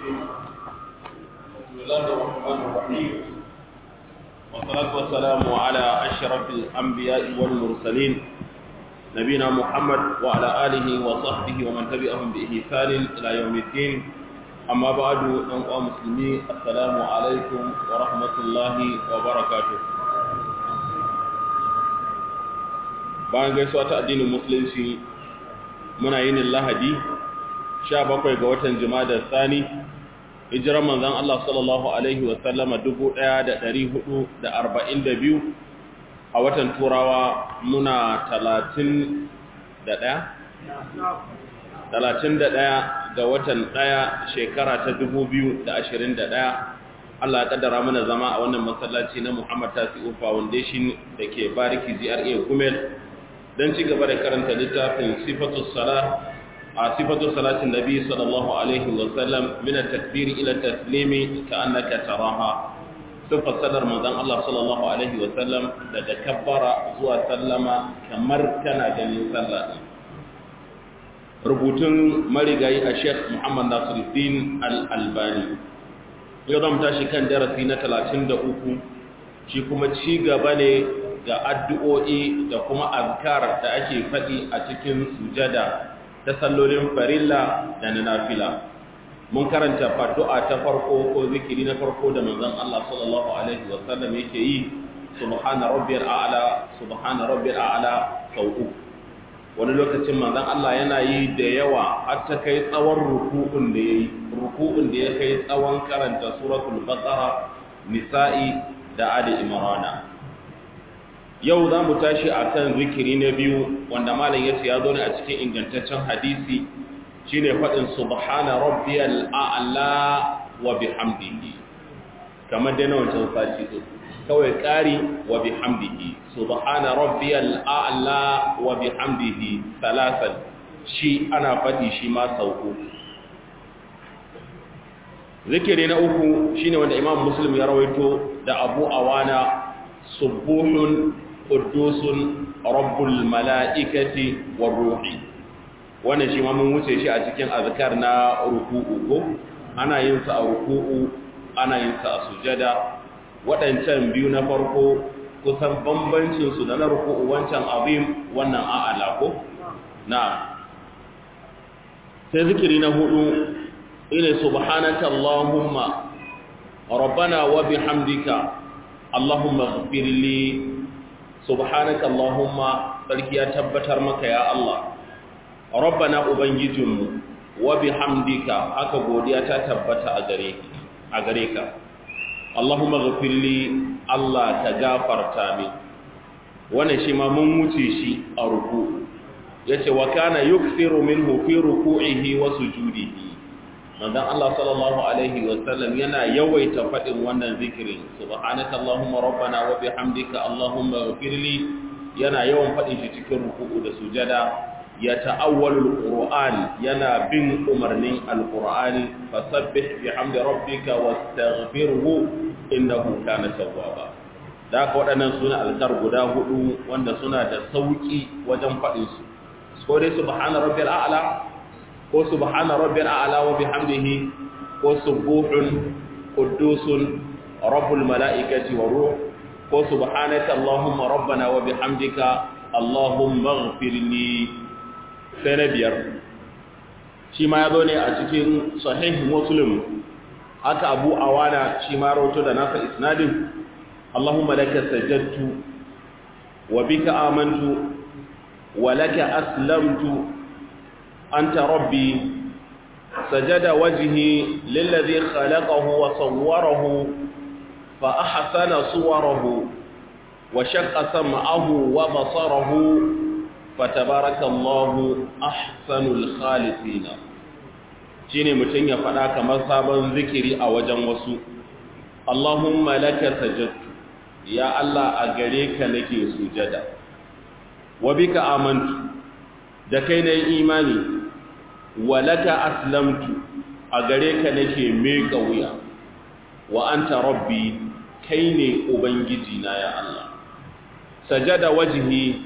بسم الله الرحمن الرحيم والصلاة والسلام على أشرف الأنبياء والمرسلين نبينا محمد وعلى آله وصحبه ومن تبعهم بإحسان إلى يوم الدين أما بعد أنقى مسلمين السلام عليكم ورحمة الله وبركاته bayan gaisuwa ta addinin musulunci muna yin lahadi 17 ga watan jumada sani hijiran manzon Allah sallallahu alaihi wa sallama 1442 a watan turawa muna 31 31 ga watan 1 shekara ta 2021 Allah ya kaddara mana zama a wannan masallaci na Muhammad Tasi'u Foundation da ke Bariki GRA Gumel don ci gaba da karanta littafin sifatu salat a sifatu salatin nabi sallallahu alaihi wasallam min at-takbir ila taslimi ka annaka taraha sifat sadar manzon Allah sallallahu alaihi wasallam daga kabbara zuwa sallama kamar kana ganin sallah rubutun marigayi a Sheikh Muhammad Nasiruddin Al-Albani yau zamu tashi kan darasi na 33 shi kuma ci gaba ne ga addu'o'i da kuma azkar da ake faɗi a cikin sujada ta sallolin farilla da na nafila. Mun karanta faddu'a ta farko ko zikiri na farko da manzon Allah sallallahu Alaihi wasallam yake yi, Subhana Rabbiyar A'ala, Subhana Rabbiyar A'ala sau uku. Wani lokacin manzon Allah yana yi da yawa har ta kai tsawon ruku'un da ya yi, ruku'un da ya kai tsawon karanta suratul Baqara, Nisa'i da Ali Imrana. yau za mu tashi a kan zikiri na biyu wanda malam yace ya zo ne a cikin ingantaccen hadisi shine faɗin subhana rabbiyal a'la wa bihamdihi kamar dai na wancan sati din kawai ƙari wa bihamdihi subhana rabbiyal a'la wa bihamdihi salasan shi ana faɗi shi ma sau uku zikiri na uku shine wanda imam muslim ya rawaito da abu awana subuhun quddusun rabbul mala'ikati war ruhi wannan shi ma mun wuce shi a cikin azkar na ruku'u ko ana yin sa a ruku'u ana yin sa a sujada waɗancan biyu na farko kusan bambancin su da na ruku'u wancan azim wannan a'ala ko na sai zikiri na hudu ina subhanaka allahumma rabbana wa bihamdika allahumma ighfir li subhanaka allahumma sarki ya tabbatar maka ya Allah rabbana ubangijinmu wa bihamdika haka godiya ta tabbata a gare a gare ka allahumma ghfirli Allah ta gafarta min wannan shi ma mun wuce shi a ruku yace wa kana yukthiru minhu fi ruku'ihi wa sujudihi manzon Allah sallallahu alaihi wa sallam yana yawaita fadin wannan zikirin subhanaka allahumma rabbana wa bihamdika allahumma ighfirli yana yawan fadin shi cikin ruku'u da sujada ya ta'awwalul qur'an yana bin umarnin alqur'ani fasabbih bihamdi rabbika wastaghfirhu innahu kana tawwaba da haka waɗannan suna alkar guda hudu wanda suna da sauki wajen fadin su ko dai subhana rabbil a'la ko subhana rabbil a'la wa bihamdihi ko subuhun quddusun rabbul malaikati wa ruh ko subhanaka allahumma rabbana wa bihamdika allahumma ighfirli sai na biyar shi ma ya zo ne a cikin sahih muslim haka abu awana shi ma rawato da nasa isnadin allahumma laka sajadtu wa bika amantu wa laka aslamtu أنت ربي سجد وجهي للذي خلقه وصوره فأحسن صوره وشق سمعه وبصره فتبارك الله أحسن الخالقين shine mutum ya faɗa kamar sabon zikiri a wajen wasu Allahumma laka sajadtu ya Allah a gare ka nake sujada wa bika amantu da kai na imani walaka aslamtu a gare ka nake meka wuya wa anta rabbi kai ne ubangiji na ya Allah sajada wajhi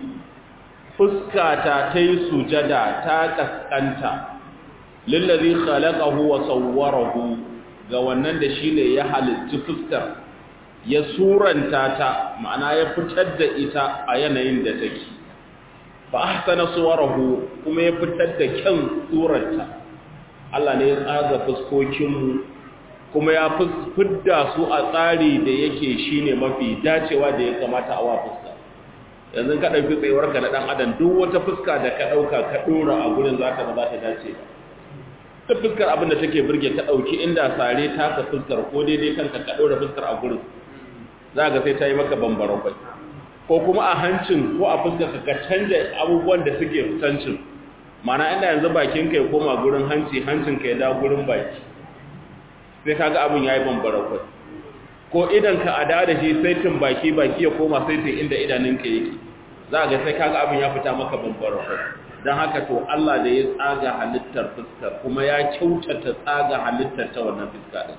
fuskata ta yi sujada ta kaskanta lillazi khalaqahu wa sawwarahu ga wannan da shi ne ya halitti fuskar ya suranta ta ma'ana ya fitar da ita a yanayin da take fa ahsana suwarahu kuma ya fitar da kyan surarta Allah ne ya tsaga fuskokinmu kuma ya fidda su a tsari da yake shine mafi dacewa da ya kamata a wa fuska yanzu ka ɗauki tsayuwarka na ɗan adam duk wata fuska da ka ɗauka ka ɗora a gurin za ta ba za ta dace ba ta fuskar abin da take birge ka ɗauki inda sare ta ka fuskar ko daidai kanka ka ɗora fuskar a gurin za ga sai ta yi maka bambara kwai ko kuma a hancin ko a fuskar ka ka canja abubuwan da suke fitancin mana inda yanzu bakin ka ya koma gurin hanci hancin ka ya da gurin baki sai kaga abin yayi bambara kwai ko idan ka ada da shi saitin baki baki ya koma saitin inda idanunka yake za ga sai kaga abin ya fita maka bambara kwai don haka to Allah da ya tsaga halittar fuskar kuma ya kyautata tsaga halittar ta wannan fuska din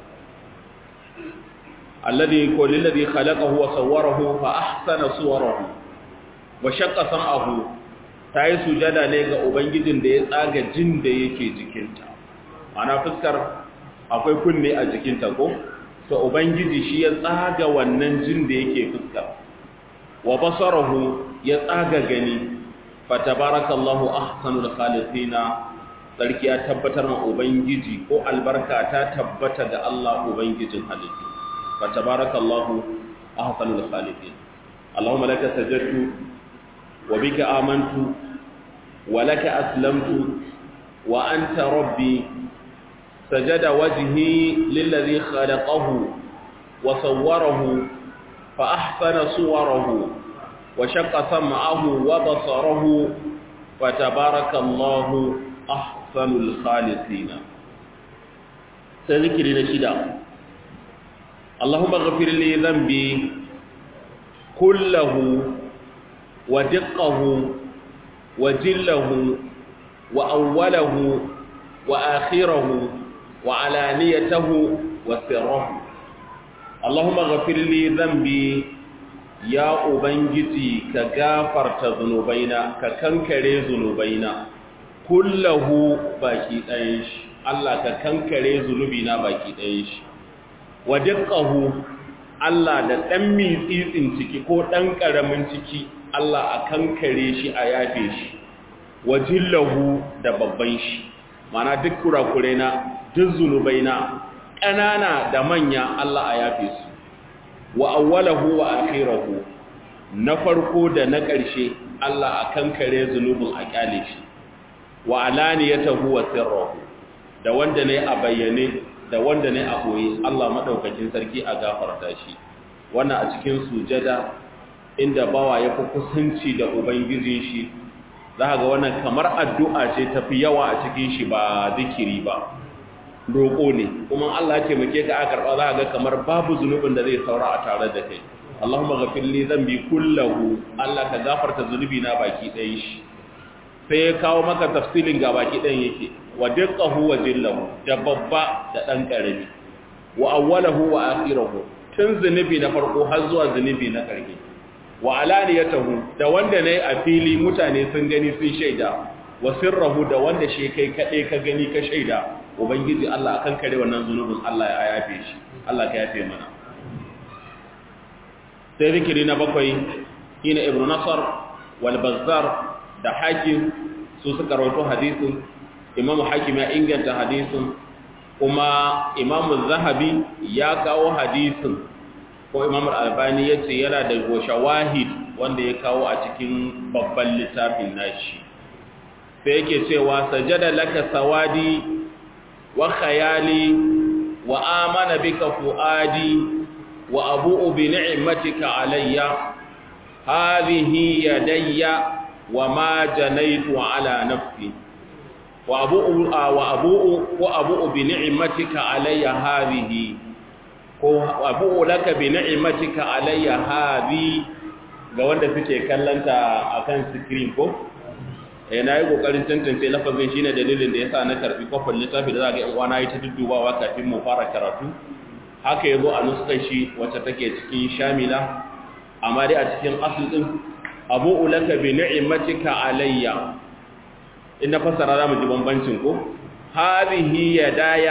alladhi ko lillazi khalaqahu wa sawwarahu fa ahsana suwarahu wa shaqqa sam'ahu tayi sujada ne ga ubangijin da ya tsaga jin da yake jikinta ana fuskar akwai kunne a jikinta ko to ubangiji shi ya tsaga wannan jin da yake fuskar wa basarahu ya tsaga gani fatabarakallahu ahsanul khaliqina sarki ya tabbatar ma ubangiji ko albarka ta tabbata ga Allah ubangijin halittu fatabarakallahu ahsanul khaliqin Allahumma laka sajadtu wa bika amantu wa laka aslamtu wa anta rabbi sajada wajhi lilladhi khalaqahu wa sawwarahu fa ahsana suwarahu وشق سمعه وبصره فتبارك الله أحسن الخالقين تذكر نشدا اللهم اغفر لي ذنبي كله ودقه وجله وأوله وآخره وعلانيته وسره اللهم اغفر لي ذنبي ya ubangiji ka gafarta zunubaina ka kankare zunubaina kullahu baki ɗayan shi Allah ka kankare zunubina baki ɗayan shi wa dukkahu Allah da ɗan mitsitsin ciki ko ɗan ƙaramin ciki Allah a kankare shi a yafe shi wa jillahu da babban shi mana duk kurakuraina duk zunubaina ƙanana da manya Allah a yafe su wa awwalahu wa akhirahu na farko da na ƙarshe Allah a kankare zunubin a kyale shi wa alaniyatahu wa sirruhu da wanda ne a bayyane da wanda ne a boye Allah madaukakin sarki a gafarta shi wannan a cikin sujada inda bawa ya fi kusanci da ubangijin shi za ga wannan kamar addu'a ce tafi yawa a cikin shi ba zikiri ba roƙo ne kuma Allah ce muke ka aka karɓa za ga kamar babu zunubin da zai saura a tare da kai Allahumma ghafir li dhanbi kullahu Allah ka gafarta zunubi na baki ɗayan shi sai ya kawo maka tafsilin ga baki ɗayan yake wa diqqahu wa jillahu da babba da ɗan ƙarami wa awwalahu wa akhirahu tun zunubi na farko har zuwa zunubi na ƙarshe wa alaniyatahu da wanda ne a fili mutane sun gani sun shaida wa sirrahu da wanda shi kai kaɗai ka gani ka shaida ubangiji Allah akan kare wannan zunubin Allah ya yafe shi Allah ka yafe mana sai zikiri na bakwai ina ibnu nasar wal bazzar da hakim su suka rawaito hadisin imamu hakim ya inganta hadisin kuma imamu zahabi ya kawo hadisin ko imamu albani ya ce yana da shawahid wanda ya kawo a cikin babban littafin nashi sai yake cewa sajada laka sawadi wa khayali wa amana bika fuadi wa abu'u bi ni'matika alayya hadhihi yadayya wa ma janaytu ala nafsi wa abu'u wa abu'u wa abu'u bi ni'matika alayya hadhihi ko abu'u laka bi ni'matika alayya hadhi ga wanda suke kallanta akan screen ko eh na yi kokarin tantance lafazin shine dalilin da yasa na karbi kofar littafi da za ga yan uwana yi ta duddubawa kafin mu fara karatu haka yazo a nuskar shi wacce take cikin shamila amma dai a cikin asl din abu ulaka bi ni'matika alayya inna fasara zamu ji bambancin ko hadhihi yadaya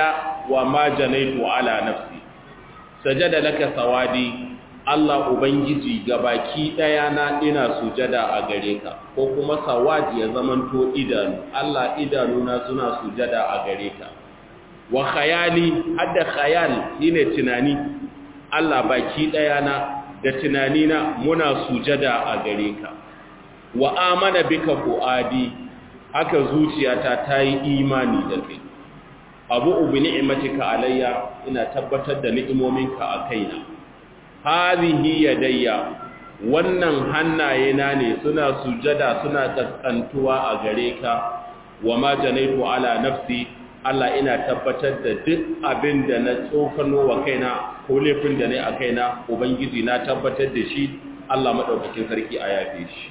wa ma janaitu ala nafsi sajada laka sawadi Allah ubangiji gabaki daya na ina sujada a gare ka ko kuma sawadi ya zamanto idanu Allah idanu na suna sujada a gare ka wa khayali hadda khayal shine tunani Allah baki daya na da tunani na muna sujada a gare ka wa amana bika fuadi haka zuciyata ta yi imani da kai abu ubi ni'matika alayya ina tabbatar da ni'imominka a kaina hadhihi yadayya wannan hannaye na ne suna sujada suna kaskantuwa a gare ka wa ma janaitu ala nafsi Allah ina tabbatar da duk abin da na tsokano wa kaina ko laifin da ne a kaina ubangiji na tabbatar da shi Allah madaukakin sarki a yafe shi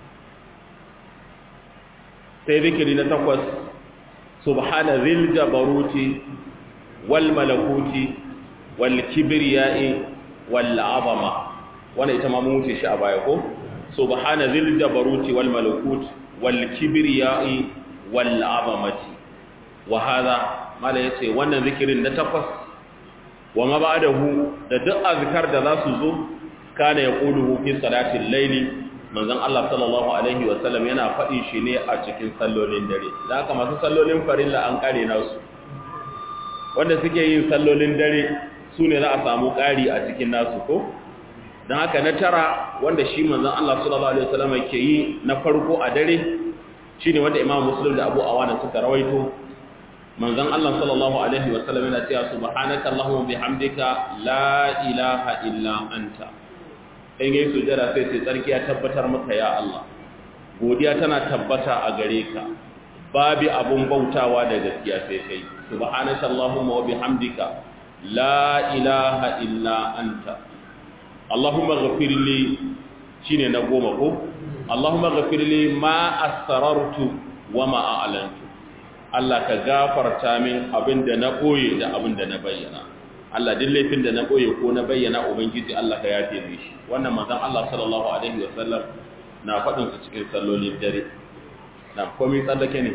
sai zikiri na takwas subhana zil jabaruti wal malakuti wal kibriyai wal azama wannan ita ma mun wuce shi a baya ko subhana zil jabaruti wal malakut wal kibriyai wal azamati wa hada mala yace wannan zikirin na takwas wa ma ba'dahu da duk azkar da za su zo kana yaquluhu fi salatil layli manzon Allah sallallahu alaihi wa sallam yana faɗi shi ne a cikin sallolin dare da haka masu sallolin farilla an kare nasu wanda suke yin sallolin dare su ne za a samu ƙari a cikin nasu ko don haka na tara wanda shi manzon Allah sallallahu alaihi wa sallam ke yi na farko a dare shine wanda Imam Muslim da Abu Awana suka rawaito manzon Allah sallallahu alaihi wa sallam yana cewa subhanaka allahumma bihamdika la ilaha illa anta in yi sujada sai sai tsarki ya tabbatar maka ya Allah godiya tana tabbata a gare ka babu abun bautawa da gaskiya sai kai subhanaka allahumma wa bihamdika la ilaha illa anta allahumma ghafir li shine na goma ko allahumma ghafir li ma asrartu wa ma a'lantu Allah ka gafarta min abinda na koye da abinda na bayyana Allah duk laifin da na boye ko na bayyana ubangiji Allah ka yafe mi shi wannan manzon Allah sallallahu alaihi wasallam na faɗin su cikin sallolin dare na komai tsallake ne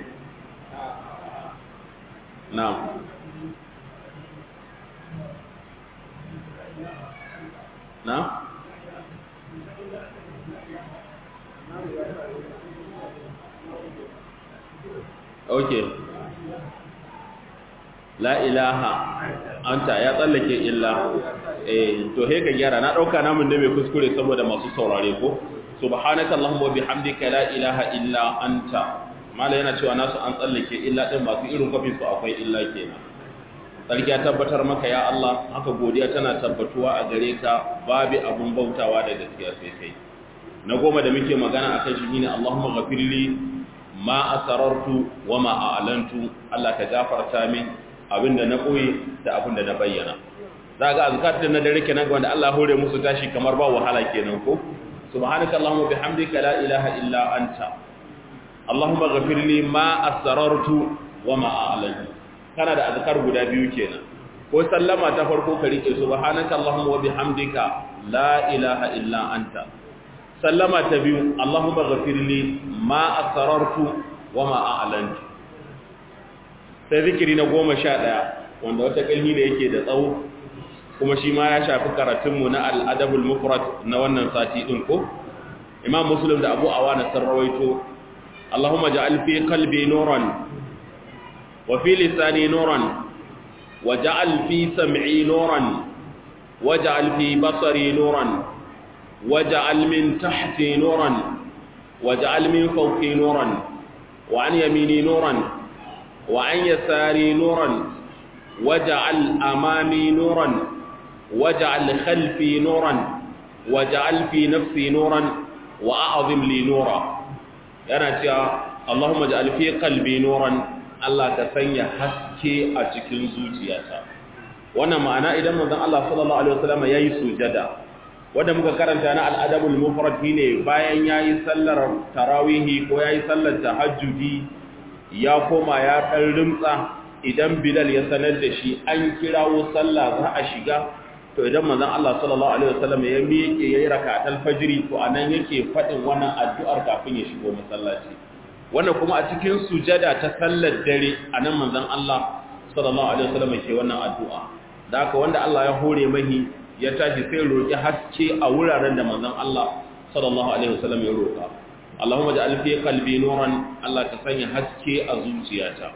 na na okay la ilaha anta ya tsallake illa eh to he ka gyara na dauka namun da mai kuskure saboda masu saurare ko subhanaka allahumma wa bihamdika la ilaha illa anta mala yana cewa nasu an tsallake illa din masu irin kafin su akwai illa kenan sarki ya tabbatar maka ya Allah haka godiya tana tabbatuwa a gare ka babu abun bautawa da gaskiya sai kai na goma da muke magana akan shi ne Allahumma ghafirli ma asarartu wa ma a'lantu Allah ka gafarta min abinda na koyi da abinda na bayyana za ga azkar da na dare kenan wanda Allah hore musu tashi kamar ba wahala kenan ko subhanaka allahumma bihamdika la ilaha illa anta allahumma ghafir li ma asrartu wa ma a'lantu kana da azkar guda biyu kenan ko sallama ta farko ka rike subhanaka allahumma wa bihamdika la ilaha illa anta sallama ta biyu allahumma ghafir li ma asrartu wa ma a'lantu sai zikiri na goma sha ɗaya wanda wata ƙalmi da yake da tsawo kuma shi ma ya shafi karatunmu na al'adabul mufrad na wannan sati ɗin ko imam muslim da abu awana sun rawaito allahumma ja'al fi qalbi nuran wa fi lisani nuran wa ja'al fi sam'i nuran wa ja'al fi basari nuran wa ja'al min tahti nuran wa ja'al min fawqi nuran wa an yamini nuran وعن يساري نورا وجعل أمامي نورا وجعل خلفي نورا وجعل في نفسي نورا وأعظم لي نورا yana cewa Allahumma ja'al fi qalbi nuran Allah ka sanya haske a cikin zuciyata wannan ma'ana idan manzon Allah sallallahu alaihi wasallam yayi sujada wanda muka karanta na al-adabul mufrad ne bayan yayi sallar tarawihi ko yayi sallar tahajjudi ya koma ya ɗan rimtsa idan bilal ya sanar da shi an kirawo sallah za a shiga to idan manzon Allah sallallahu alaihi wasallam ya miƙe yayi rak'atul fajri to anan yake faɗin wannan addu'ar kafin ya shigo masallaci wannan kuma a cikin sujada ta sallar dare anan manzon Allah sallallahu alaihi wasallam ke wannan addu'a da haka wanda Allah ya hore mahi ya tashi sai roki haske a wuraren da manzon Allah sallallahu alaihi wasallam ya roka Allahumma ja'al fi qalbi nuran Allah ka sanya haske a zuciyata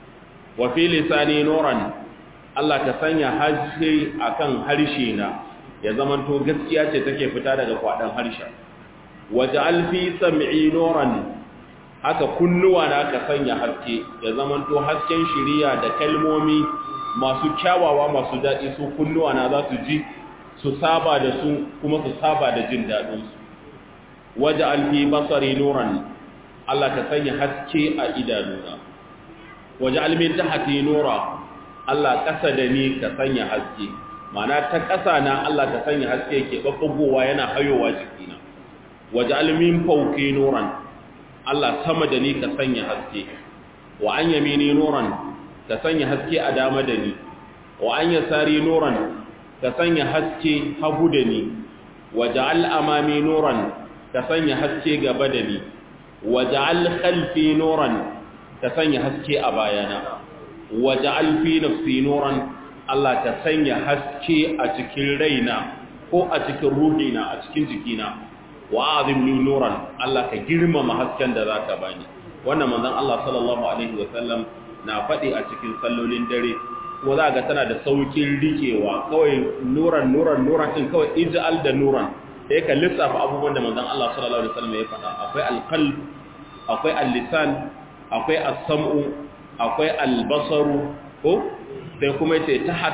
wa fi lisani nuran Allah ka sanya haske akan harshe na ya zamanto gaskiya ce take fita daga kwadan harshen waja'al fi sam'i nuran haka kunnuwa na ka sanya haske ya zamanto hasken shiriya da kalmomi masu kyawawa masu daɗi su kunnuwa na za su ji su saba da su kuma su saba da jin daɗin su waja'al fi basari nuran Allah ka sanya haske a idanuna waja'al min tahti nura Allah kasa da ni ka sanya haske ma'ana ta kasa na Allah ka sanya haske ke babbagowa yana hayowa jikina waja'al min fawqi nuran Allah sama da ni ka sanya haske wa an yamini nuran ka sanya haske a dama da ni wa an yasari nuran ka sanya haske hagu da ni waja'al amami nuran ka sanya haske gaba da ni waja'al khalfi nuran ka sanya haske a bayana waja'al fi nafsi nuran Allah ka sanya haske a cikin raina ko a cikin ruhina a cikin jikina wa azim li nuran Allah ka girmama hasken da zaka bani wannan manzon Allah sallallahu alaihi wa sallam na faɗi a cikin sallolin dare ko za ga tana da saukin rikewa kawai nuran nuran nuran din kawai ij'al da nuran sai ka lissafa abubuwan da manzon Allah sallallahu alaihi wa sallam ya faɗa akwai alqalb akwai al-lisan akwai as-sam'u akwai al-basaru ko sai kuma yace tahat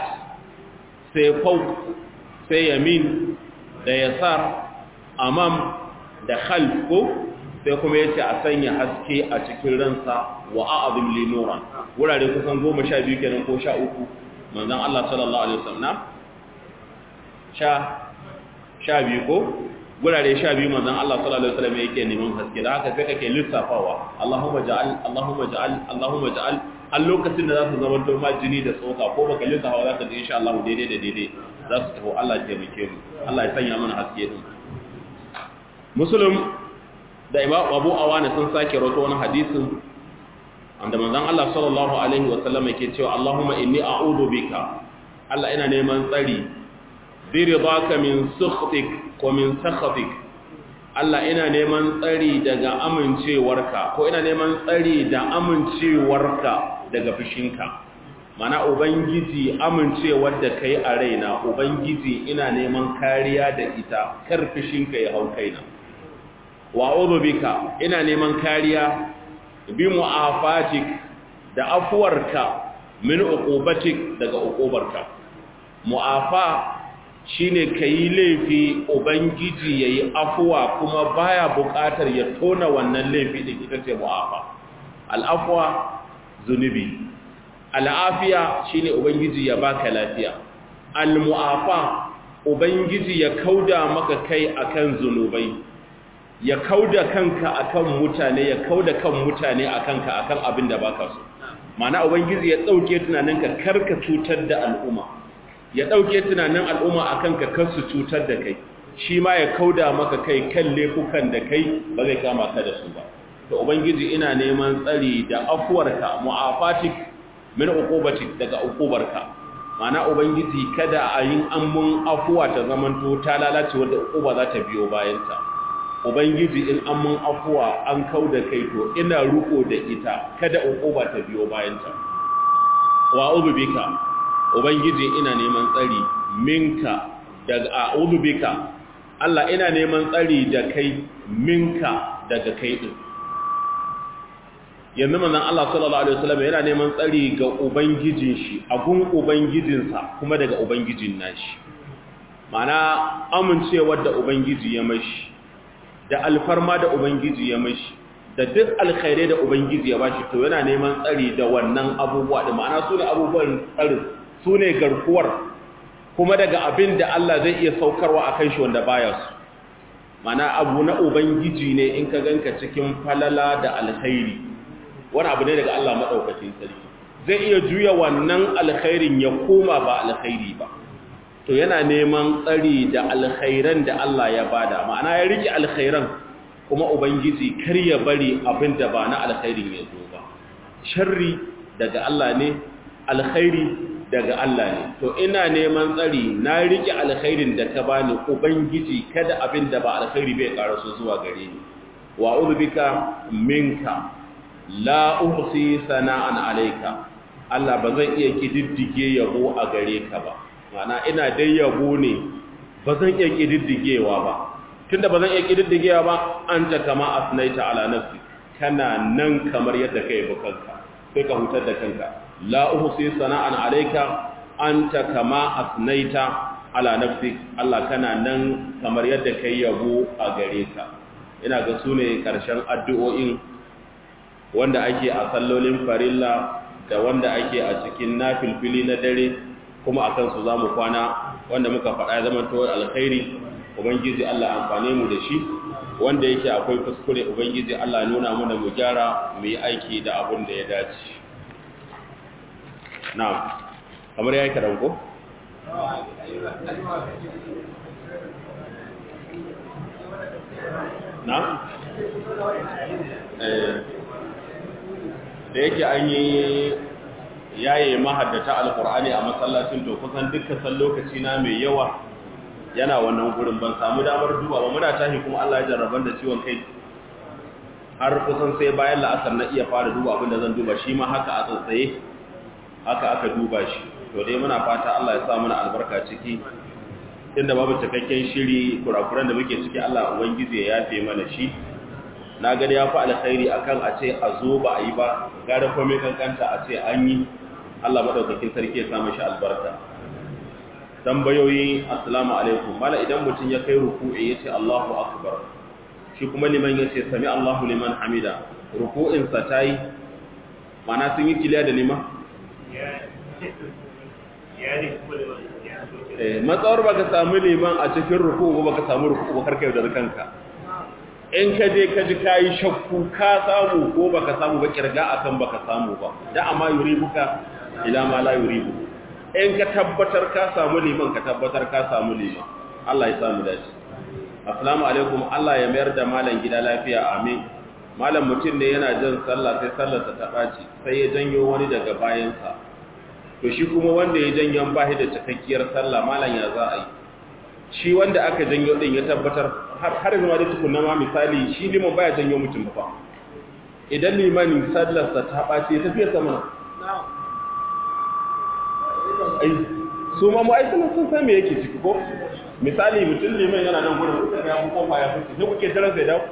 sai fawq sai yamin da yasar amam da khalf ko sai kuma yace a sanya haske a cikin ransa wa a'zim li nuran wurare kusan 12 kenan ko 13 manzon Allah sallallahu alaihi wasallam sha sha biyu ko gurare sha biyu manzon Allah sallallahu alaihi wasallam yake neman haske da haka sai kake lissafawa Allahumma ja'al Allahumma ja'al Allahumma ja'al a lokacin da za su zama doma jini da tsoka ko baka lissafa za ka ji insha Allah daidai da daidai za su tafi Allah ya taimake mu Allah ya sanya mana haske din Muslim da Imam Abu Awana sun sake rawaito wani hadisin wanda manzon Allah sallallahu alaihi wasallam yake cewa Allahumma inni a'udhu bika Allah ina neman tsari biridaka min sukhtik ko min sakhatik Allah ina neman tsari daga amincewarka ko ina neman tsari da amincewarka daga fushinka mana ubangiji amincewar da kai a raina ubangiji ina neman kariya da ita kar fushinka ya hau kaina wa a'udhu bika ina neman kariya bi mu'afatik da afuwarka min uqubatik daga uqubarka mu'afa shine kayi laifi ubangiji yayi afuwa kuma baya buƙatar ya tona wannan laifi din ita ce mu'afa al'afwa zunubi al'afiya shine ubangiji ya baka lafiya al-mu'afa ubangiji ya kauda maka kai akan zunubai ya kauda kanka akan mutane ya kauda kan mutane akan ka akan abin da baka so ma'ana ubangiji ya dauke tunaninka karka cutar da al'umma ya ɗauke tunanin al'umma a kanka kan su cutar da kai shi ma ya kauda maka kai kan laifukan da kai ba zai kama ka da su ba to ubangiji ina neman tsari da afuwarka mu'afatik min uqubatik daga uqubarka mana ubangiji kada a yin ammun afuwa ta zamanto ta lalace wanda uquba za ta biyo bayan ta ubangiji in ammun afuwa an kauda kai to ina ruko da ita kada uquba ta biyo bayan ta wa bika Ubangiji ina neman tsari minka daga a'udhu bika Allah ina neman tsari da kai minka daga kai din yanzu manzon Allah sallallahu alaihi wasallam yana neman tsari ga ubangijin shi agun ubangijinsa kuma daga ubangijin nashi mana amincewar da ubangiji ya mashi da alfarma da ubangiji ya mashi da duk alkhairai da ubangiji ya bashi to yana neman tsari da wannan abubuwa da ma'ana su ne abubuwan tsarin su ne garkuwar kuma daga abin da Allah zai iya saukarwa a kan shi wanda baya su mana abu na ubangiji ne in ka ganka cikin falala da alkhairi wani abu ne daga Allah maɗaukacin sarki zai iya juya wannan alkhairin ya koma ba alkhairi ba to yana neman tsari da alkhairan da Allah ya bada ma'ana ya rike alkhairan kuma ubangiji kar ya bari abin da ba na alkhairin ya zo ba sharri daga Allah ne alkhairi daga Allah ne to ina neman tsari na rike alkhairin da ka bani ubangiji kada abin da ba alkhairi bai karaso zuwa gare ni wa bika minka la uhsi sana'an alayka Allah ba zan iya kididdige yabo a gare ka ba mana ina dai yabo ne ba zan iya kididdigewa ba tunda ba zan iya kididdigewa ba anta kama asnaita ala nafsi kana nan kamar yadda kai bukanka sai ka hutar da kanka la uhsi sana'an alayka anta kama asnaita ala nafsi Allah kana nan kamar yadda kai yabo a gare ka ina ga sune karshen addu'o'in wanda ake a sallolin farilla da wanda ake a cikin nafilfili na dare kuma akan su zamu kwana wanda muka faɗa zaman to alkhairi ubangiji Allah amfane mu da shi wanda yake akwai kuskure ubangiji Allah nuna mana mu gyara mu yi aiki da abin da ya dace na'am kamar yayi kadan ko na eh da yake an yi yaye mahaddata alqur'ani a masallacin to kusan dukkan lokaci na mai yawa yana wannan gurin ban samu damar duba ba muna tashi kuma Allah ya jarraban da ciwon kai har kusan sai bayan la'asar na iya fara duba abin da zan duba shi ma haka a tsatsaye haka aka duba shi to dai muna fata Allah ya sa mana albarka ciki inda babu cikakken shiri kurakuran da muke ciki Allah ubangiji ya yafe mana shi na ga ya fi alkhairi akan a ce a zo ba a yi ba gara komai kankanta a ce an yi Allah madaukakin sarki ya samu shi albarka tambayoyi assalamu alaikum mala idan mutum ya kai ruku'i yace Allahu akbar shi kuma liman yace sami Allahu liman hamida ruku'in sa tayi mana sun yi kiliya da liman eh matsawar baka samu liman a cikin ruku'u baka samu ruku'u ba karkai da kanka in ka je ka ji kayi shakku ka samu ko baka samu ba kirga akan baka samu ba da amma yuribuka ila ma la yuribuka in ka tabbatar ka samu liman ka tabbatar ka samu liman Allah ya samu dace assalamu alaikum Allah ya mayar da malam gida lafiya amin malam mutum ne yana jin sallah sai sallarsa ta baci sai ya janyo wani daga bayansa to shi kuma wanda ya janyo ba shi da cikakkiyar sallah malam ya za a yi shi wanda aka janyo din ya tabbatar har har zama da tukunna ma misali shi liman baya janyo mutum ba idan limanin sallarsa ta baci ya tafiya sama ai su ma ai sun sun san me yake ciki ko misali mutum liman yana nan gurin kuka ya ko fa ya fice sai kuke daren sai dawo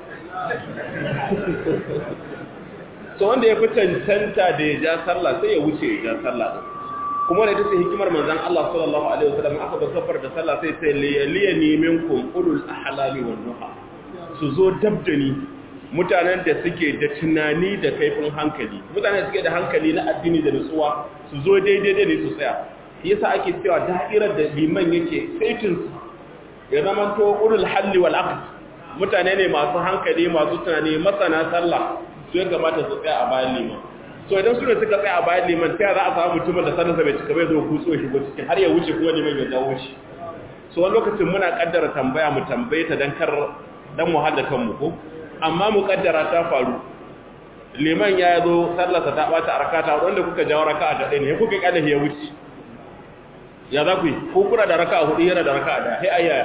so wanda ya fi cancanta da ya ja sallah sai ya wuce ya ja sallah din kuma da ita ce hikimar manzon Allah sallallahu alaihi wasallam aka ba safar da sallah sai sai liyaliyani minkum ulul ahlami wan nuha su zo dabdani mutanen da suke da tunani da kaifin hankali mutanen da suke da hankali na addini da nutsuwa su zo daidai da ne su tsaya yasa ake cewa da'irar da liman yake saitin ya zama to ulul halli wal aqd mutane ne masu hankali masu tunani masana sallah su ya kamata su tsaya a bayan liman so idan su ne suka tsaya a bayan liman ta za a samu mutumin da sallarsa bai cika bai zo kutso shigo cikin har ya wuce kuma liman ya dawo shi so wani lokacin muna kaddara tambaya mu tambaye ta dan kar dan mu hada kanmu ko amma mu kaddara ta faru liman ya zo sallarsa ta bata a rakata wanda kuka jawo raka'a ta ɗaya ne kuka kyale ya wuce ya za ku yi ko kuna da raka'a hudu yana da raka'a da sai ayyaya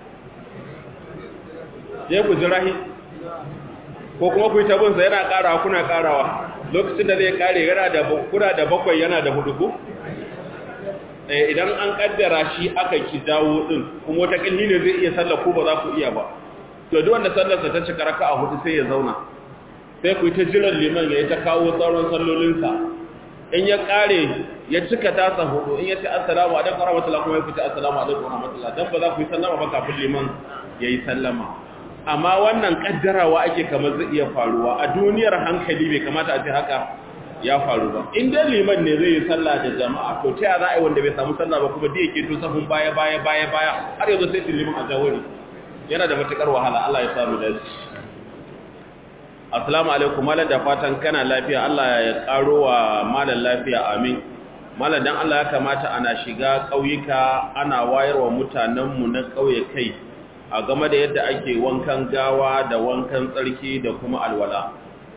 je ku jirahi ko kuma ku yi tabinsa yana karawa kuna karawa lokacin da zai kare yana da kuna da bakwai yana da hudu ko idan an kaddara shi aka ki dawo din kuma wata kalli ne zai iya sallah ko ba za ku iya ba to duk wanda sallarsa ta cika raka'a hudu sai ya zauna sai ku yi ta jiran liman ya yi ta kawo tsaron sallolinsa in ya kare ya cika tasa hudu in ya ce assalamu alaikum warahmatullahi kuma ya fita assalamu alaikum warahmatullahi dan ba za ku yi sallama ba kafin liman yayi sallama amma wannan kaddarawa ake kamar zai iya faruwa a duniyar hankali bai kamata a ce haka ya faru ba in dai liman ne zai yi sallah da jama'a to ta za a yi wanda bai samu sallah ba kuma da yake to safin baya baya baya baya har yanzu sai liman a jawari yana da matukar wahala Allah ya samu dace Assalamu alaikum malam da fatan kana lafiya Allah ya karo wa malam lafiya amin malam dan Allah ya kamata ana shiga kauyuka ana wayarwa mutanenmu na kauye kai a game da yadda ake wankan gawa da wankan tsarki da kuma alwala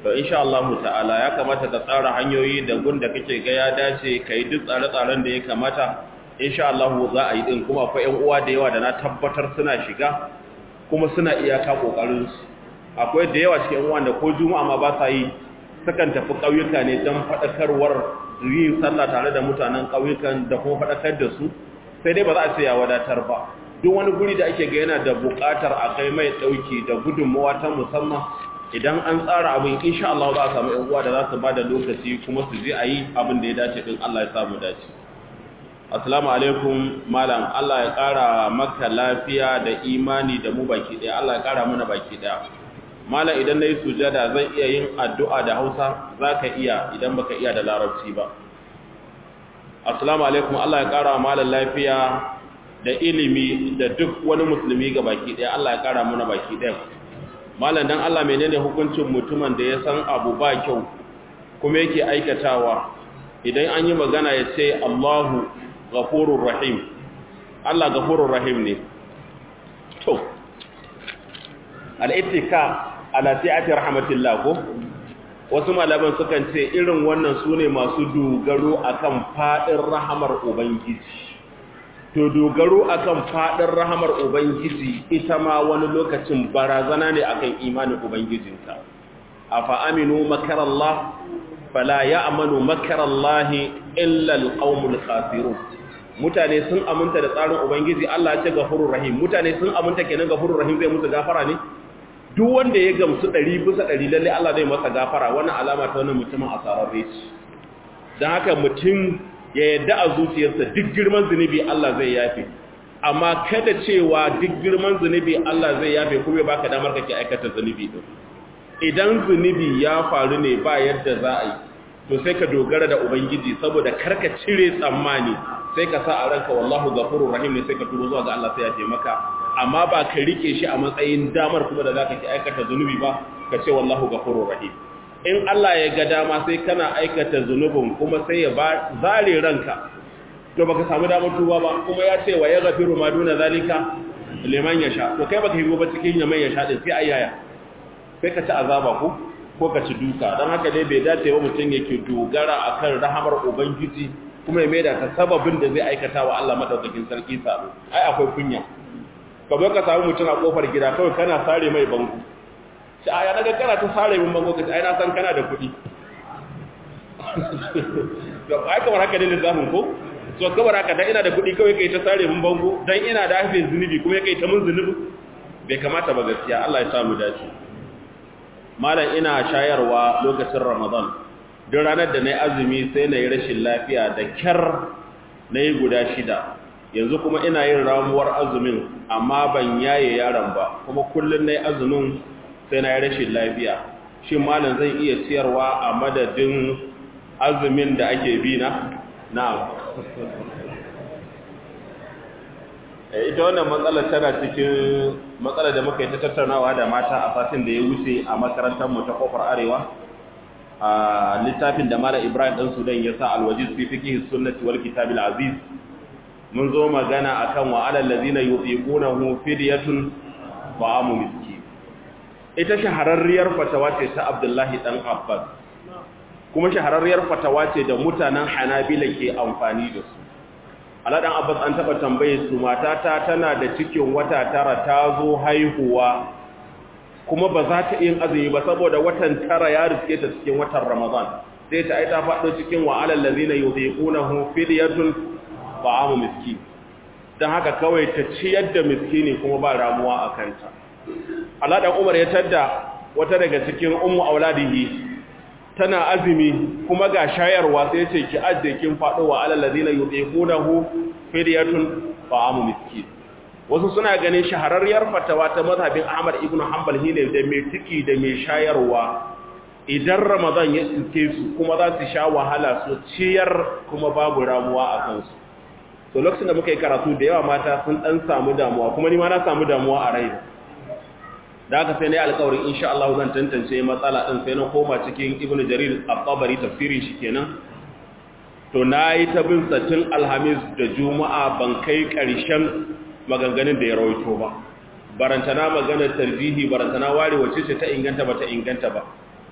to insha Allah ta'ala ya kamata ka tsara hanyoyi da gun da kake ga ya dace kai duk tsare-tsaren da ya kamata insha Allah za a yi din kuma akwai ƴan uwa da yawa da na tabbatar suna shiga kuma suna iyaka kokarin su akwai da yawa cikin uwan da ko juma'a ma ba sa yi sukan tafi ƙauyuka ne don faɗakarwar yin sallah tare da mutanen ƙauyukan da kuma faɗakar da su sai dai ba za a ce ya wadatar ba duk wani guri da ake ga yana da buƙatar a kai mai ɗauki da gudunmawa ta musamman idan an tsara abin insha Allah za a samu ƴan uwa da za su ba da lokaci kuma su je a yi abin da ya dace din Allah ya samu dace assalamu alaikum malam Allah ya ƙara maka lafiya da imani da mu baki ɗaya Allah ya ƙara mana baki ɗaya malam idan na yi sujada zan iya yin addu'a da hausa za ka iya idan baka iya da larabci ba assalamu alaikum Allah ya ƙara malam lafiya da ilimi da duk wani musulmi ga baki ɗaya Allah ya ƙara mana baki ɗaya malam dan Allah menene hukuncin mutumin da ya san abu ba kyau kuma yake aikatawa idan an yi magana ya ce Allahu ghafurur rahim Allah ghafurur rahim ne to al-ittika ala sai'ati rahmatillah ko wasu malaman sukan ce irin wannan sune masu dogaro akan fadin rahamar ubangiji to dogaro akan fadin rahamar ubangiji ita ma wani lokacin barazana ne akan imanin ubangijinka afa aminu makarallah fala ya'manu makarallahi illa alqaumul khasirun mutane sun aminta da tsarin ubangiji Allah ya ce gafurur rahim mutane sun aminta kenan gafurur rahim zai musu gafara ne duk wanda ya gamsu ɗari bisa ɗari lalle Allah zai masa gafara wannan alama ta wani mutumin asararre ce don haka mutum ya yadda a zuciyarsa duk girman zunubi Allah zai yafe amma kada cewa duk girman zunubi Allah zai yafe kuma ya baka damar kake aikata zunubi din idan zunubi ya faru ne ba yadda za a yi to sai ka dogara da ubangiji saboda karka cire tsammani sai ka sa a ranka wallahu ghafurur rahim ne sai ka turo zuwa ga Allah sai ya taimaka amma ba ka rike shi a matsayin damar kuma da zaka ki aikata zunubi ba ka ce wallahu ghafurur rahim in Allah ya ga dama sai kana aikata zunubin kuma sai ya ba zare ranka to baka samu damar tuba ba kuma ya ce wa ya gafiru ma duna zalika liman yasha to kai baka higo ba cikin yaman yasha din sai ayyaya sai ka ci azaba ko ko ka ci duka dan haka dai bai dace wa mutum yake dogara akan rahamar ubangiji kuma ya maida ta sababin da zai aikata wa Allah madaukakin sarki sabo ai akwai kunya ka zo ka samu mutum a kofar gida kawai kana sare mai bango shi a yana ga kana ta sare min bango ka ai na san kana da kuɗi to ai kamar haka ne lissafin ko so kamar haka dan ina da kuɗi kawai kai ta sare min bango dan ina da hafin zunubi kuma kai ta mun zunubi bai kamata ba gaskiya Allah ya sa mu dace malam ina shayarwa lokacin Ramadan duk ranar da nayi azumi sai nayi rashin lafiya da kyar nayi guda shida yanzu kuma ina yin ramuwar azumin amma ban yaye yaron ba kuma kullun nayi azumin sai nayi rashin lafiya shin malam zan iya ciyarwa a madadin azumin da ake bi na na'am ita wannan matsalar tana cikin matsalar da muka yi ta tattaunawa da mata a satin da ya wuce a makarantar mu ta kofar arewa a littafin da Malam Ibrahim dan Sudan ya sa alwajiz fi fiqh sunnati wal kitabil aziz mun zo magana akan wa alal ladina yutiqunahu fidyatun fa'amu miskin ita shahararriyar fatawa ce ta Abdullahi dan Abbas kuma shahararriyar fatawa ce da mutanen Hanabila ke amfani da su Aladan Abbas an taba tambaye su matata tana da cikin wata tara ta zo haihuwa kuma ba za ta yin azumi ba saboda watan tara ya riske ta cikin watan Ramadan sai ta aita faɗo cikin wa alal ladina yuziqunahu fidyatun ta'amu miskin dan haka kawai ta ciyar da miskini kuma ba ramuwa a kanta Aladan Umar ya tadda wata daga cikin ummu auladihi tana azumi kuma ga shayarwa sai ce ki ajje kin fado wa alal ladina yutiqunahu fidyatun fa'amu miskin wasu suna ganin shahararriyar fatawa ta mazhabin Ahmad ibn Hanbal hine da mai ciki da mai shayarwa idan Ramadan ya tsinke su kuma za su sha wahala su ciyar kuma babu ramuwa a kansu to lokacin da muka yi karatu da yawa mata sun dan samu damuwa kuma ni ma na samu damuwa a raina da aka sai na yi alkawarin insha Allah zan tantance matsala ɗin sai na koma cikin ibn jarir al-tabari tafsirin shi kenan to na yi ta bin satin alhamis da juma'a ban kai ƙarshen maganganun da ya rawaito ba barantana maganar tarjihi barantana ware wacce ce ta inganta ba ta inganta ba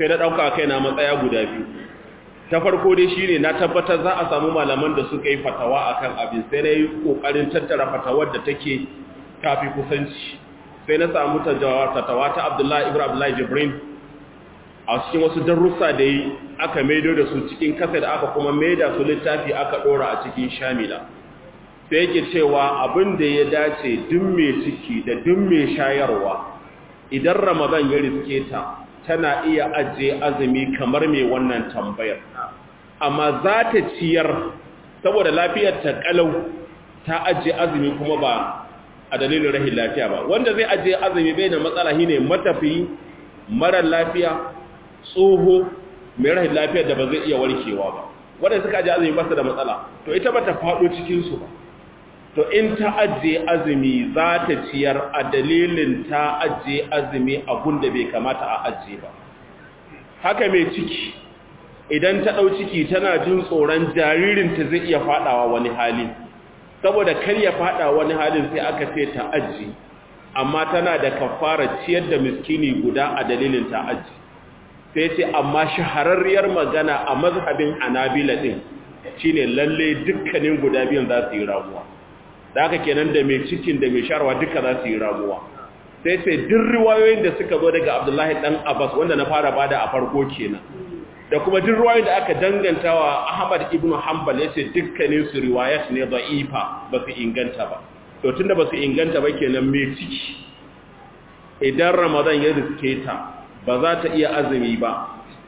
sai na ɗauka kai na matsaya guda biyu ta farko dai shi ne na tabbatar za a samu malaman da suka yi fatawa a kan abin sai na yi ƙoƙarin tattara fatawar da take kafi kusanci sai na samu fatawa ta abdullahi ibrahim abdullahi jibrin a cikin wasu darussa da yi aka maido da su cikin kasa da aka kuma maida su littafi aka ɗora a cikin shamila sai yake cewa abin da ya dace duk mai ciki da duk mai shayarwa idan ramadan ya riske ta tana iya ajiye azumi kamar mai wannan tambayar amma za ta ciyar saboda lafiyar ta kalau ta ajiye azumi kuma ba a dalilin rahin lafiya ba wanda zai ajiye azumi bai da matsala shine matafi marar lafiya tsoho mai rahin lafiyar da ba zai iya warkewa ba wanda suka ajiye azumi ba su da matsala to ita ba ta faɗo cikinsu ba to in ta ajiye azumi za ta ciyar a dalilin ta ajiye azumi abun da bai kamata a ajiye ba haka mai ciki idan ta ɗau ciki tana jin tsoron jaririnta zai iya faɗawa wani hali saboda kar ya faɗa wani halin sai aka ce ta ajiye amma tana da kafara ciyar da miskini guda a dalilin ta ajiye sai ce amma shahararriyar magana a mazhabin anabila ɗin shine lalle dukkanin guda biyan za su yi ramuwa da haka kenan da mai cikin da mai sharwa duka za su yi ramuwa sai sai duk riwayoyin da suka zo daga abdullahi dan abbas wanda na fara bada a farko kenan da kuma duk riwayoyin da aka dangantawa ahmad ibnu hanbal yace dukkanin su riwayat ne da'ifa ba su inganta ba to tunda ba su inganta ba kenan mai ciki idan ramadan ya riske ta ba za ta iya azumi ba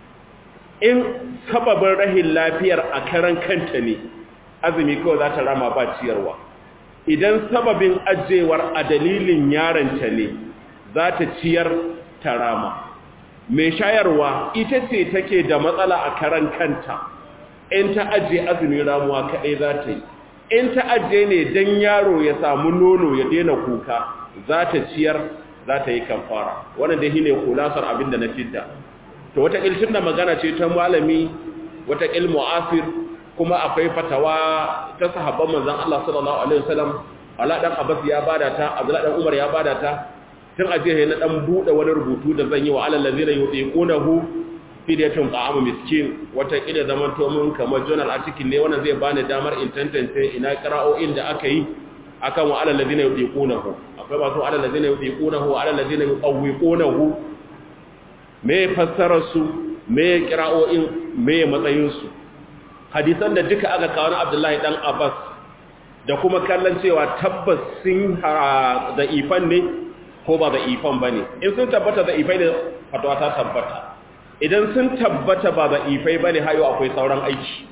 in sababin rahin lafiyar a karan kanta ne azumi kawai za ta rama ba ciyarwa idan sababin ajewar a dalilin yaronta ne za ta ciyar ta rama mai shayarwa ita ce take da matsala a karan kanta in ta ajiye azumin ramuwa kaɗai za ta yi in ta ajiye ne don yaro ya samu nono ya daina kuka za ta ciyar za ta yi kamfara wannan da shine kulasar abin da na fidda to wata ilcin da magana ce ta malami wata ilmu asir kuma akwai fatawa ta sahabban manzon Allah sallallahu alaihi wasallam Allah dan Abbas ya bada ta Abdullah dan Umar ya bada ta tun aje na dan bude wani rubutu da zan yi wa alal ladina yuqinuhu fidyatun ta'amu miskin wata kida zaman to mun kamar journal article ne wannan zai bani damar in tantance ina qira'o'in da aka yi akan wa alal ladina yuqinuhu akwai masu alal ladina yuqinuhu wa alal ladina yuqawwiqunahu me fassarar su me qira'o'in me matsayin su hadisan da duka aka kawo na Abdullahi dan Abbas da kuma kallon cewa tabbas sun da ifan ne ko ba da ifan bane in sun tabbata da ifai ne fatawa ta tabbata idan sun tabbata ba da ifai bane hayo akwai sauran aiki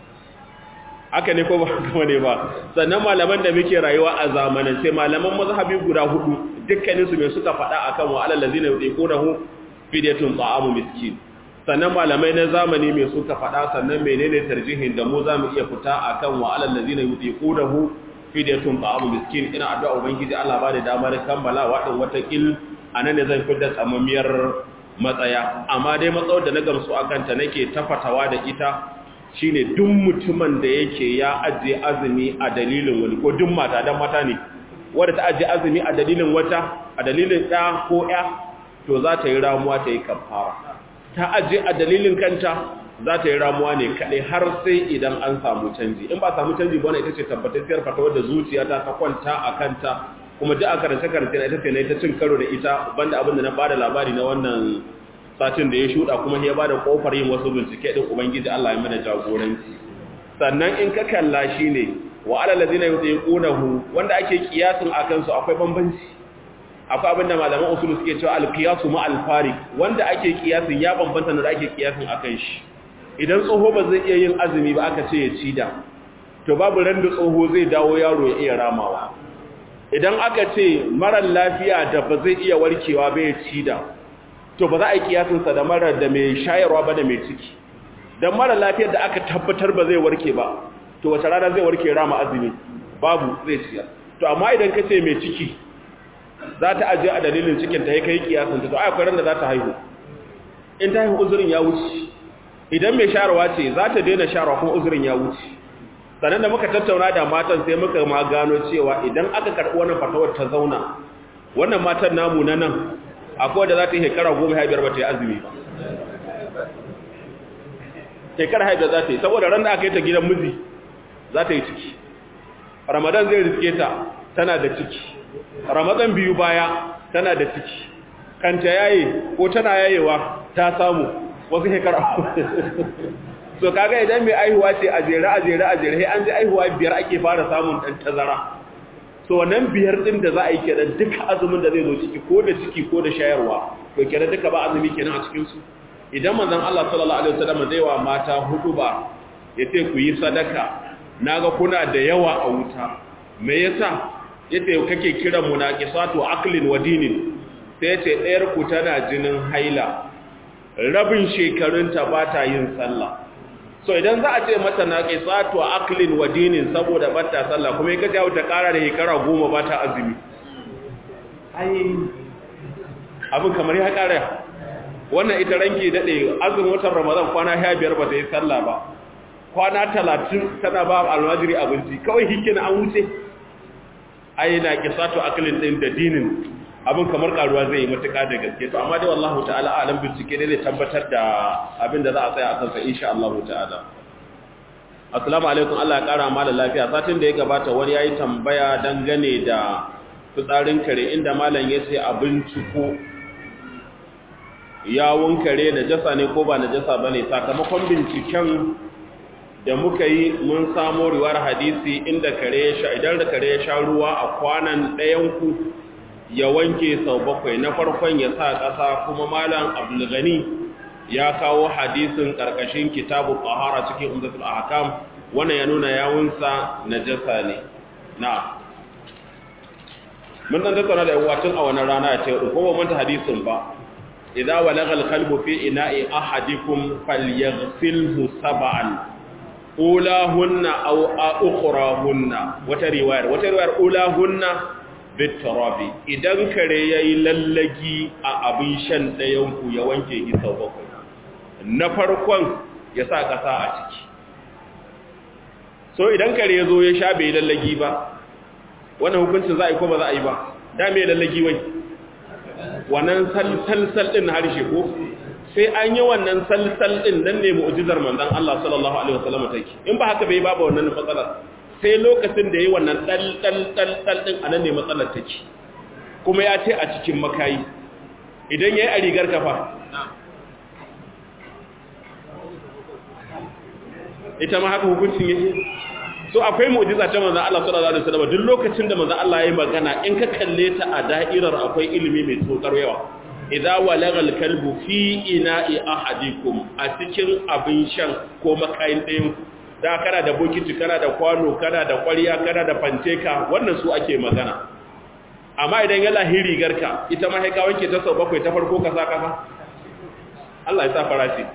haka ne ko ba kuma ne ba sannan malaman da muke rayuwa a zamanin sai malaman mazhabi guda hudu dukkanin su me suka faɗa akan wa alal ladina yuqunahu fidyatun ta'amu miskin sannan malamai na zamani mai suka faɗa sannan menene tarjihin da mu zamu iya fita akan wa alal ladina yutiqunahu fidyatun ta'amu miskin ina addu'a ubangiji Allah ba da damar kammala wadin wata kil anan ne zan fitar tsamamiyar matsaya amma dai matsawar da na gamsu akan ta nake tafatawa da ita shine duk mutumin da yake ya ajiye azumi a dalilin wani ko duk mata dan mata ne wanda ta ajiye azumi a dalilin wata a dalilin ɗa ko ƴa to za ta yi ramuwa ta yi kafara ta aje a dalilin kanta za ta yi ramuwa ne kaɗai har sai idan an samu canji in ba samu canji ba ita ce tabbatacciyar fatawar da zuciya ta kwanta a kanta kuma duk a karance karance na ita ce na ita cin karo da ita banda abin da na bada labari na wannan satin da ya shuɗa kuma ya bada kofar yin wasu bincike din ubangiji Allah ya mana jagoranci sannan in ka kalla shi ne wa alal ladina yutiqunahu wanda ake kiyasin akan su akwai bambanci akwai abinda malaman usul suke cewa al-qiyasu ma al-fariq wanda ake kiyasin ya bambanta da ake kiyasin akan shi idan tsoho ba zai iya yin azumi ba aka ce ya ci da to babu ran da tsoho zai dawo yaro ya iya ramawa idan aka ce marar lafiya da ba zai iya warkewa ba ya ci da to ba za a yi kiyasin sa da marar da mai shayarwa ba da mai ciki dan marar lafiyar da aka tabbatar ba zai warke ba to wace rana zai warke rama azumi babu zai ciyar to amma idan ka ce mai ciki za ta ajiye a dalilin cikin ta ya kai kiyasin ta to ai akwai ran da za ta haihu in ta haihu uzurin ya wuce idan mai sharawa ce za ta daina sharawa kuma uzurin ya wuce sannan da muka tattauna da matan sai muka ma gano cewa idan aka karɓi wannan fatawar ta zauna wannan matan namu na nan akwai da za ta yi shekara goma ya biyar ba ta yi azumi ba shekara haida za ta yi saboda ran da aka yi ta gidan miji za ta yi ciki ramadan zai riske ta tana da ciki ramadan biyu baya tana da ciki kanta yaye ko tana yayewa ta samu wasu shekara so kaga idan mai aihuwa ce a jere a jere a jere an ji aihuwa biyar ake fara samun dan tazara so wannan biyar din da za a yi kenan duka azumin da zai zo ciki ko da ciki ko da shayarwa to kenan duka ba azumi kenan a cikin su idan manzon Allah sallallahu alaihi wasallam zai wa mata hudu ba yace ku yi sadaka naga kuna da yawa a wuta me yasa yace kake kiran munaqisatu aqlin wa dinin sai yace ɗayar ku tana jinin haila rabin shekarunta ba ta yin sallah so idan za a ce mata naqisatu aqlin wa dinin saboda ba ta sallah kuma yake ta ta kara da shekara goma ba ta azumi ai abin kamar ya kara wannan ita ranki dade azumin watan ramadan kwana 15 ba ta yi sallah ba kwana 30 tana ba almajiri abinci kawai hikina an wuce ai na kisatu aklin din da dinin abin kamar karuwa zai yi matuka da gaske to amma dai wallahu ta'ala alam bincike ne zai tabbatar da abin da za a tsaya a kansa insha Allah ta'ala assalamu alaikum Allah ya kara mala lafiya satin da ya gabata wani yayi tambaya dangane da fitsarin kare inda malam ya ce abinci ko yawon kare najasa ne ko ba najasa bane sakamakon binciken da muka yi mun samo riwar hadisi inda kare ya sha idan da kare ya sha ruwa a kwanan ɗayan ku ya wanke sau bakwai na farkon ya sa ƙasa kuma malam abdulgani ya kawo hadisin ƙarƙashin kitabu ƙahara cikin umdatul ahkam wannan ya nuna yawunsa najasa ne na mun dan tattauna da yawa tun a wannan rana ya ce ko ba manta hadisin ba idza walagal qalbu fi ina'i ahadikum falyaghsilhu sab'an ulahunna aw ukhrahunna wata riwayar wata riwayar ulahunna bitarabi idan kare yayi lallagi a abin shan dayan ku ya wanke shi sau bakwai na farkon ya sa kasa a ciki so idan kare yazo ya sha bai lallagi ba wannan hukuncin za a yi ko ba za a yi ba da me lallagi wai wannan salsal din harshe ko sai an yi wannan salsal din nan ne mu'jizar manzon Allah sallallahu alaihi wasallam take in ba haka bai babu wannan matsalar sai lokacin da yayi wannan dal dal dal dal din anan ne matsalar take kuma ya ce a cikin makayi idan yayi a rigar kafa ita ma haka hukuncin yake so akwai mu'jiza ta manzon Allah sallallahu alaihi wasallam duk lokacin da manzon Allah yayi magana in ka kalle ta a da'irar akwai ilimi mai tsokar yawa idza walagal kalbu fi ina'i ahadikum a cikin abin shan ko makayin ɗayan da kana da bokiti kana da kwano kana da ƙwarya kana da fanteka wannan su ake magana amma idan ya lahiri garka ita ma haika wanke ta sau bakwai ta farko ka sa kasa Allah ya sa farashi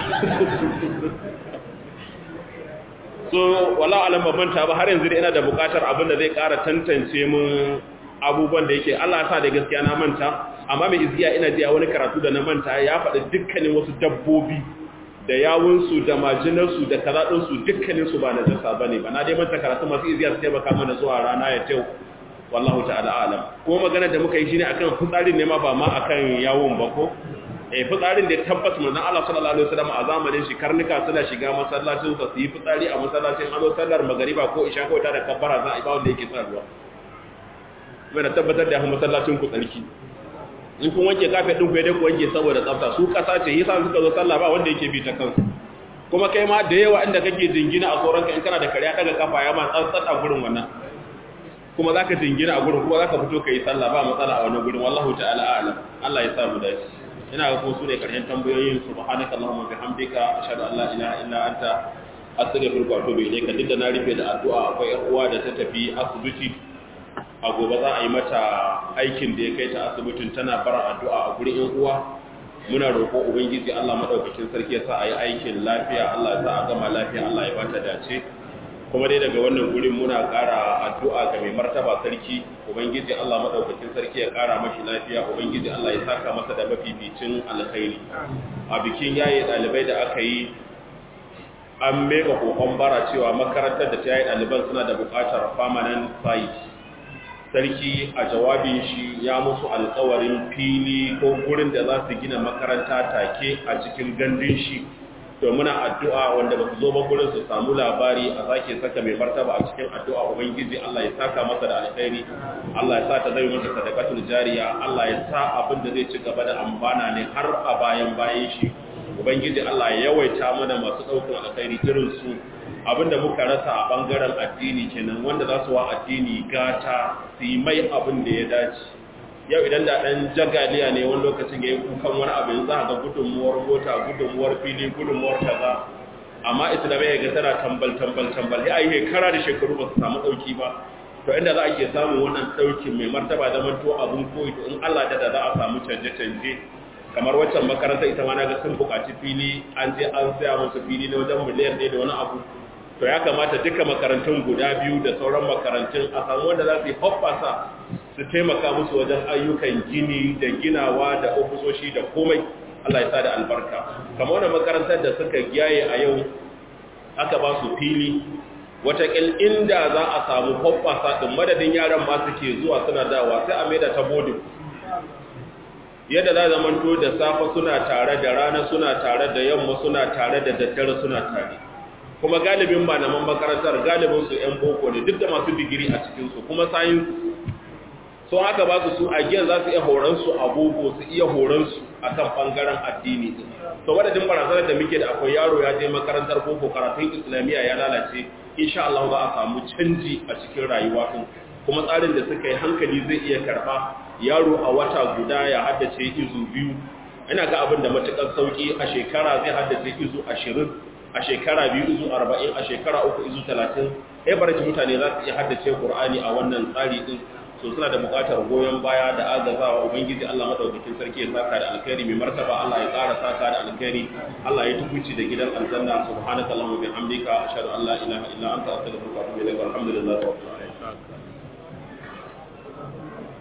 so wala alam ban manta ba har yanzu da ina da bukatar abin da zai ƙara tantance mun abubuwan da yake Allah ya sa da gaskiya na manta amma mai izgiya ina ji a wani karatu da na manta ya faɗi dukkanin wasu dabbobi da yawunsu da majinarsu da kazaɗinsu dukkaninsu ba na jasa ba ne ba na dai manta karatu masu izgiya su taimaka mana zuwa rana ya tew wallahu ta'ala alam kuma magana da muka yi shine akan fitsarin ne ma ba ma akan yawon ba ko eh fitsarin da tabbas manzon Allah sallallahu alaihi wasallam a zamanin shi karnuka suna shiga masallacin sa su yi fitsari a masallacin azo sallar magariba ko isha ko ta da kabbara za a yi ba wanda yake sa ruwa mai da tabbatar da masallacin ku tsarki in kun wanke kafe din ku dai ku wanke saboda tsafta su kasa ce yasa suka zo sallah ba wanda yake bi ta kansu kuma kai ma da yawa inda kake jingina a tsoron ka in kana da kariya daga kafa ya ma tsantsat a gurin wannan kuma zaka jingina a gurin kuma zaka fito kai sallah ba matsala a wannan gurin wallahu ta'ala a'lam Allah ya sa mu dace ina ga ko su ne karshen tambayoyin subhanaka allahumma bihamdika ashhadu an la ilaha illa anta astaghfiruka wa atubu ilayka duk da na rufe da addu'a akwai yar uwa da ta tafi asibiti a gobe za a yi mata aikin da ya kai ta asibitin tana bara addu'a a gurin yan uwa muna roƙo ubangiji Allah madaukakin sarki ya sa a yi aikin lafiya Allah ya sa a gama lafiya Allah ya bata dace kuma dai daga wannan gurin muna ƙara addu'a ga mai martaba sarki ubangiji Allah madaukakin sarki ya ƙara mashi lafiya ubangiji Allah ya saka masa da mafificin alkhairi a bikin yaye ɗalibai da aka yi an mega kokon bara cewa makarantar da ta yayi ɗaliban suna da buƙatar permanent site sarki a jawabin shi ya musu alkawarin fili ko gurin da za su gina makaranta take a cikin gandun shi to muna addu'a wanda ba su zo ba gurin su samu labari a sake saka mai martaba a cikin addu'a ubangiji Allah ya saka masa da alkhairi Allah ya sa ta zai masa sadaqatul jariya Allah ya sa abin da zai ci gaba da amfana ne har a bayan bayan shi ubangiji Allah ya yawaita mana masu daukan alkhairi irin su abinda muka rasa a bangaren addini kenan wanda za su wa addini gata su yi mai abin da ya dace yau idan da ɗan jagaliya ne wani lokacin ya yi kukan wani abin za a ga gudunmuwar mota gudunmuwar fili gudunmuwar kaza amma islamiyya ga tana tambal tambal tambal ya yi kara da shekaru ba su samu ɗauki ba to inda za a ke samun wannan ɗaukin mai martaba zaman to abin koyi to in allah da za a samu canje-canje kamar waccan makaranta ita ma na ga sun buƙaci fili an je an saya musu fili na wajen miliyan ɗaya da wani abu to ya kamata duka makarantun guda biyu da sauran makarantun a samu wanda za su yi hoppasa su taimaka musu wajen ayyukan gini da ginawa da ofisoshi da komai Allah ya sa da albarka kamar wani makarantar da suka gyaye a yau aka ba su fili watakil inda za a samu hoppasa ɗin madadin yaran ma suke zuwa suna dawa sai a maida ta bodin yadda za zamanto da safe suna tare da rana suna tare da yamma suna tare da daddare suna tare kuma galibin malaman makarantar galibin su ƴan boko ne duk da masu digiri a cikin su kuma science so haka ba su su a giyan za su iya horon su a boko su iya horon su akan bangaren addini din to wadadin barazanar da muke da akwai yaro ya je makarantar boko karatun islamiyya ya lalace insha Allah za a samu canji a cikin rayuwa din kuma tsarin da suka yi hankali zai iya karba yaro a wata guda ya haddace izu biyu ina ga abin da matukar sauki a shekara zai haddace izu ashirin a shekara biyu izu arba'in a shekara uku izu talatin ya barci mutane za su iya haddace ƙur'ani a wannan tsari ɗin so suna da buƙatar goyon baya da agazawa ubangiji Allah madaukakin sarki ya saka da alkhairi mai martaba Allah ya ƙara saka da alkhairi Allah ya tukuci da gidan aljanna subhanaka allahumma bihamdika ashhadu an la ilaha illa anta astaghfiruka wa atubu ilaik alhamdulillahi rabbil alamin